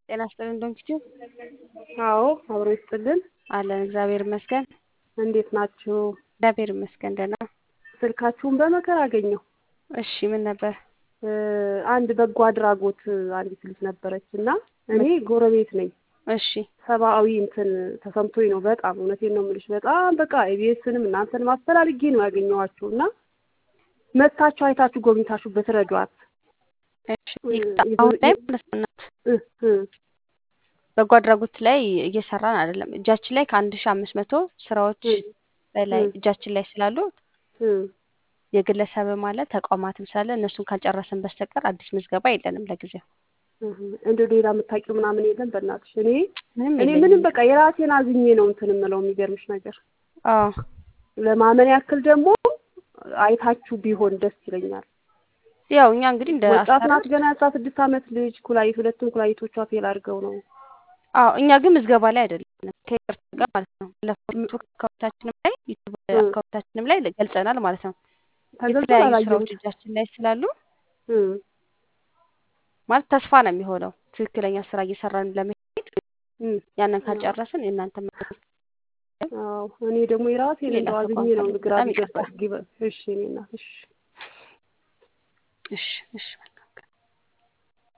ጤና ይስጥልን ዶንኪቲዩ አዎ አብሮ ይስጥልን። አለን እግዚአብሔር ይመስገን። እንዴት ናችሁ? እግዚአብሔር ይመስገን ደህና። ስልካችሁን በመከራ አገኘሁ። እሺ ምን ነበር? አንድ በጎ አድራጎት አንዲት ልጅ ነበረች እና እኔ ጎረቤት ነኝ። እሺ ሰብአዊ እንትን ተሰምቶኝ ነው በጣም እውነቴን ነው የምልሽ። በጣም በቃ ኢቢኤስንም እናንተንም አፈላልጌ ነው ያገኘኋችሁ እና መጥታችሁ አይታችሁ ጎብኝታችሁ ብትረዷት። እሺ አሁን ላይ ማለት ነው እናት በጎ አድራጎት ላይ እየሰራን አይደለም። እጃችን ላይ ከአንድ ሺ አምስት መቶ ስራዎች በላይ እጃችን ላይ ስላሉ የግለሰብ ማለት ተቋማትም ስላለ እነሱን ካልጨረስን በስተቀር አዲስ ምዝገባ የለንም ለጊዜው። እንደ ሌላ የምታውቂው ምናምን የለም በእናትሽ። እኔ ምንም እኔ የለኝም። ምንም በቃ የራሴን አዝኜ ነው እንትን የምለው የሚገርምሽ ነገር አዎ ለማመን ያክል ደግሞ አይታችሁ ቢሆን ደስ ይለኛል። ያው እኛ እንግዲህ እንደ ወጣት አሰራር ናት ገና የአስራ ስድስት ዓመት ልጅ ኩላሊት ሁለቱም ኩላሊቶቿ ፌል አድርገው ነው አዎ እኛ ግን ምዝገባ ላይ አይደለም ከይቅርታ ጋር ማለት ነው። ለፌስቡክ አካውንታችንም ላይ ዩቱብ አካውንታችንም ላይ ገልጸናል ማለት ነው። ተገልጿል የተለያዩ አላየሁት ስራዎች እጃችን ላይ ስላሉ እም፣ ማለት ተስፋ ነው የሚሆነው ትክክለኛ ስራ እየሰራን ለመሄድ እም። ያንን ካልጨረስን የእናንተ አዎ እኔ ደግሞ የራሴን ሌላ እንደው አዝኜ ተቋም ነው ፈልግ። ግራ በጣም ቢገባ ይቅርታ። ጊበ እሺ እኔ እናት እሺ እሺ እሺ